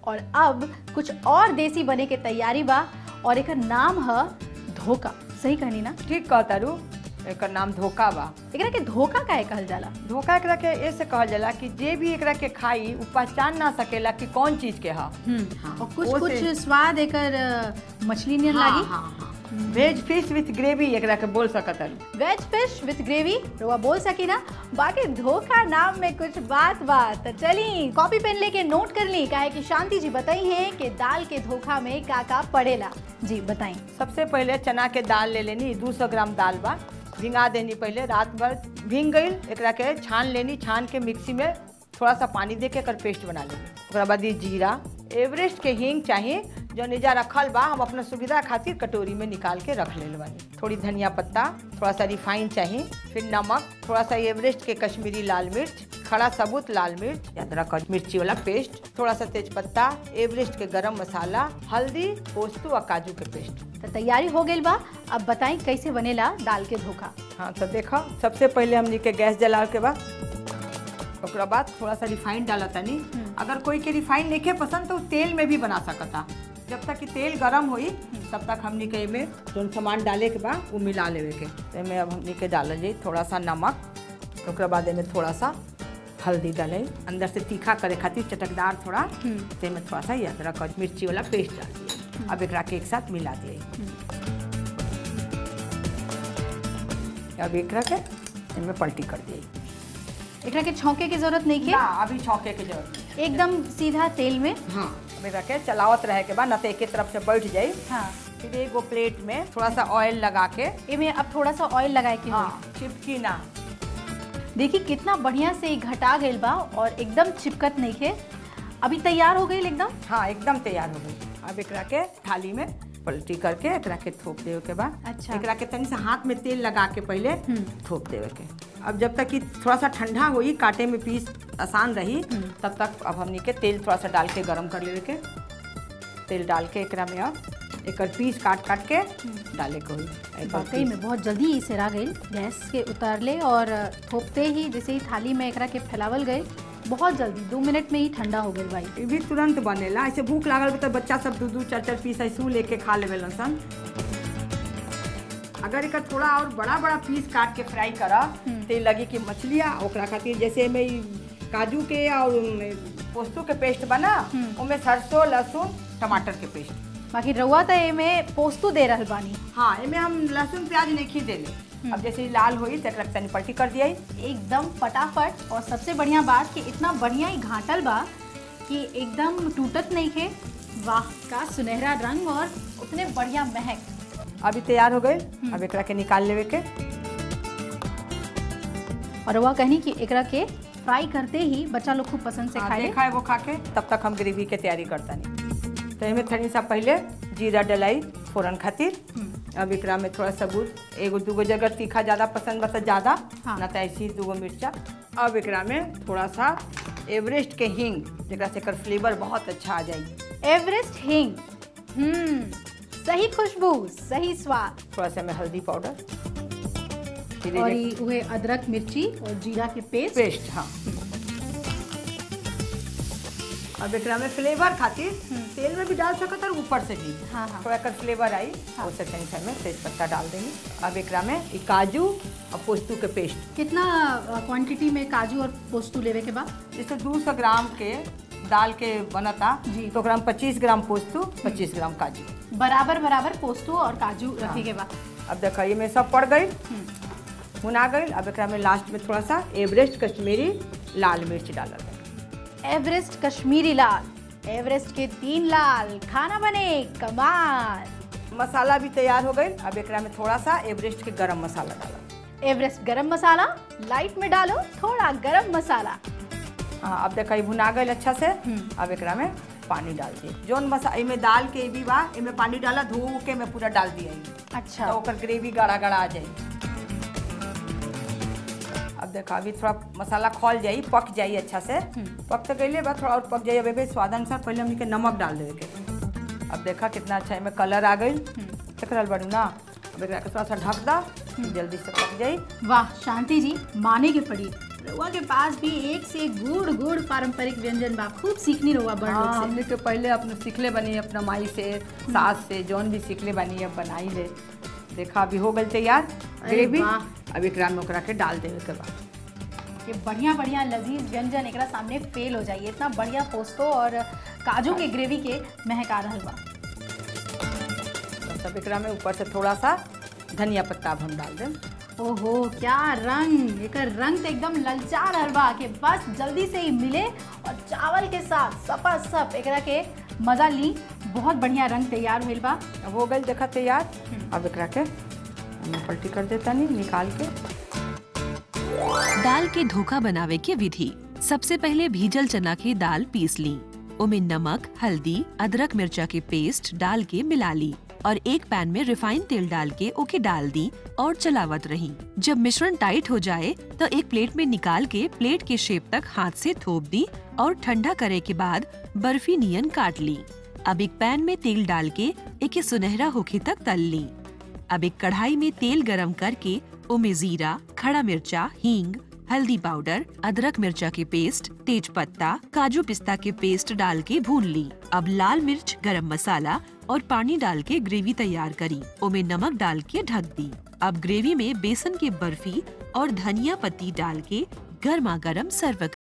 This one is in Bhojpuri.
और अब कुछ और देसी बने के तैयारी बा और एकर नाम है धोखा सही कहनी ना ठीक कहता रू एकर नाम धोखा बा एकरा के धोखा काहे कहल जाला धोखा एकरा के ऐसे कहल जाला कि जे भी एकरा के खाई उ पहचान ना सकेला कि कौन चीज के हा हाँ, और कुछ वो कुछ से- स्वाद एकर अ, मछली नियन लागी वेज फिश विथ ग्रेवी एकरा के बोल सकत हन वेज फिश विथ ग्रेवी रुआ बोल सकी ना बाकी धोखा नाम में कुछ बात बात तो चली कॉपी पेन लेके नोट कर ली काहे कि शांति जी बताई हैं कि दाल के धोखा में का का पड़ेला जी बताई सबसे पहले चना के दाल ले लेनी 200 ग्राम दाल बा भिंगा देनी पहले रात भर भींग गई एकरा के छान लेनी छान के मिक्सी में थोड़ा सा पानी दे के एकर पेस्ट बना लेनी ओकरा बाद ई जीरा एवरेस्ट के हींग चाहिए जो निजा रखल बा हम अपना सुविधा खातिर कटोरी में निकाल के रख ले बानी थोड़ी धनिया पत्ता थोड़ा सा रिफाइन चाहिए फिर नमक थोड़ा सा एवरेस्ट के कश्मीरी लाल मिर्च खड़ा सबूत लाल मिर्च अदरक और मिर्ची वाला पेस्ट थोड़ा सा तेज पत्ता एवरेस्ट के गरम मसाला हल्दी पोस्तू और काजू के पेस्ट तो तैयारी हो गई बा अब बताई कैसे बनेला दाल के धोखा हाँ तो देखो सबसे पहले हमनी के गैस जला के बाद ओकरा बाद थोड़ा सा रिफाइंड डाला तनी अगर कोई के रिफाइंड नहीं पसंद तो उ तेल में भी बना सकता जब तक कि तेल गरम होई तब तक हमनी के एमे जौन सामान डाले के बा वो मिला लेवे के तो एमे अब हमनी के डालल जाई थोड़ा सा नमक ओकरा बाद एमे थोड़ा सा हल्दी डाले अंदर से तीखा करे खातिर चटकदार थोड़ा तो एमे थोड़ा सा ये अदरक और मिर्ची वाला पेस्ट डाल दिए अब एकरा के एक साथ मिला दिए अब एकरा के इनमें पलटी कर दिए एकरा के छौंके की जरूरत नहीं ना है अभी छौके के जरूरत नहीं। एकदम सीधा तेल में हाँ अब एकरा के चलावत रहे के बाद न तो एक तरफ से बैठ जाई हाँ फिर एगो प्लेट में थोड़ा सा ऑयल लगा के इमे अब थोड़ा सा ऑयल लगाए के हाँ होई। चिपकी ना देखिए कितना बढ़िया से ई घटा गइल बा और एकदम चिपकत नहीं है अभी तैयार हो गई एकदम हाँ एकदम तैयार हो गई अब एकरा के थाली में पलटी करके एकरा के थोप देवे के बाद अच्छा। एकरा के तनी सा हाथ में तेल लगा के पहले हम्म। थोप देवे के अब जब तक कि थोड़ा सा ठंडा होई काटे में पीस आसान रही तब तक अब हमनी के तेल थोड़ा सा डाल के गरम कर लेवे के तेल डाल के एकरा में अब एकर पीस काट काट के डाले के होई एकर वाकई पीस। में बहुत जल्दी ई सेरा गई गैस के उतारले और थोपते ही जैसे ही थाली में एकरा के फैलावल गए बहुत जल्दी दो मिनट में ही ठंडा हो गई भाई ये भी तुरंत बनेला ऐसे भूख लागल बा तो बच्चा सब दू दू चार चार पीस ऐसे लेके खा लेवे सन अगर एकर थोड़ा और बड़ा बड़ा पीस काट के फ्राई करा तो लगी कि मछलियाँ ओकरा खातिर जैसे में ई काजू के और पोस्तू के पेस्ट बना उनमें सरसों लहसुन टमाटर के पेस्ट बाकी रउआ तो एमे पोस्तू दे रहल बानी हाँ एमे हम लहसुन प्याज नहीं खी देले अब जैसे ई लाल होई तो एकरा के तनी पलटी कर दिया एकदम फटाफट और सबसे बढ़िया बात कि इतना बढ़िया ही घाटल बा कि एकदम टूटत नहीं है वाह का सुनहरा रंग और उतने बढ़िया महक अभी तैयार हो गए अब एकरा के निकाल लेवे के और रउआ कहनी कि एकरा के फ्राई करते ही बच्चा लोग खूब पसंद से हाँ, खाए देखा है वो खा के तब तक हम ग्रेवी के तैयारी करता नहीं तो एमे थोड़ी सा पहले जीरा डलाई फोरन खातिर अब एकरा में थोड़ा सबूत एगो दूगो जगह तीखा ज़्यादा पसंद बस ज़्यादा हाँ। ना तो ऐसी दूगो मिर्चा अब एकरा में थोड़ा सा एवरेस्ट के हींग जरा से एकर फ्लेवर बहुत अच्छा आ जाई एवरेस्ट हिंग हम्म सही खुशबू सही स्वाद थोड़ा सा में हल्दी पाउडर फिर और ये ये हुए अदरक मिर्ची और जीरा के पेस्ट पेस्ट हाँ अब एकरा में फ्लेवर खातिर तेल में भी डाल सकत और ऊपर से भी हाँ, हाँ। थोड़ा एकर फ्लेवर आई हाँ। उससे तनी सा में तेज पत्ता डाल देंगे अब एकरा में ई काजू और पोस्तू के पेस्ट कितना क्वांटिटी में काजू और पोस्तू लेवे के बाद जैसे 200 ग्राम के दाल के बनता जी। तो ओकरा में 25 ग्राम पोस्तू 25 ग्राम काजू बराबर बराबर पोस्तू और काजू रखे के बाद अब देखो ये में सब पड़ गई भुना गई अब एकरा में लास्ट में थोड़ा सा एवरेस्ट कश्मीरी लाल मिर्च डालल एवरेस्ट कश्मीरी लाल एवरेस्ट के तीन लाल खाना बने कमाल मसाला भी तैयार हो गई अब एकरा में थोड़ा सा एवरेस्ट के गरम मसाला डाला एवरेस्ट गरम मसाला लाइट में डालो थोड़ा गरम मसाला हाँ अब देखा भुना गई अच्छा से अब एकरा में पानी डाल दिए जौन मसा एमे दाल के भी बा एमे पानी डाला धो के में पूरा डाल दिया तो अच्छा ओकर ग्रेवी गाढ़ा गाढ़ा आ जाई अब देखा अभी थोड़ा मसाला खोल जाई पक जाई अच्छा से पक तो गईले बा थोड़ा और पक जाई अब एमे स्वाद अनुसार पहले हमनी के नमक डाल देवे के अब देखा कितना अच्छा एमे कलर आ गई देख रहल बाड़ू ना अब एकरा के थोड़ा सा ढक दा जल्दी से पक जाई वाह शांति जी माने के पड़ी रउआ के पास भी एक से एक गुड़ गुड़ पारंपरिक व्यंजन बा खूब सीखनी रउआ बड़ हाँ लोग से हमने तो पहले अपने सीखले बनी अपना माई से सास से जौन भी सीखले बनी अब बनाई ले देखा अभी हो गल तैयार अरे ग्रेवी वाह। अब एकरा में ओकरा के डाल देवे के बाद कि बढ़िया बढ़िया लजीज व्यंजन एकरा सामने फेल हो जाइए इतना बढ़िया पोस्तो और काजू के ग्रेवी के महक आ रहल बा तो सब एकरा में ऊपर से थोड़ा सा धनिया पत्ता अब हम डाल दें ओहो क्या रंग एकर रंग तो एकदम ललचा रहल बा कि बस जल्दी से ही मिले और चावल के साथ सपा सप एकरा के मजा ली बहुत बढ़िया रंग तैयार होइल बा अब हो गई देखा तैयार अब एकरा के हम पलटी कर देता नहीं निकाल के दाल के धोखा बनावे के विधि सबसे पहले भीजल चना की दाल पीस ली उमें नमक हल्दी अदरक मिर्चा के पेस्ट डाल के मिला ली और एक पैन में रिफाइंड तेल डाल के ओके डाल दी और चलावत रही जब मिश्रण टाइट हो जाए तो एक प्लेट में निकाल के प्लेट के शेप तक हाथ से थोप दी और ठंडा करे के बाद बर्फी नियन काट ली अब एक पैन में तेल डाल के एके सुनहरा होखे तक तल ली अब एक कढ़ाई में तेल गरम करके उमे जीरा खड़ा मिर्चा हींग हल्दी पाउडर अदरक मिर्चा के पेस्ट तेज पत्ता काजू पिस्ता के पेस्ट डाल के भून ली अब लाल मिर्च गरम मसाला और पानी डाल के ग्रेवी तैयार करी उमे नमक डाल के ढक दी अब ग्रेवी में बेसन के बर्फी और धनिया पत्ती डाल के गर्मा गर्म सर्व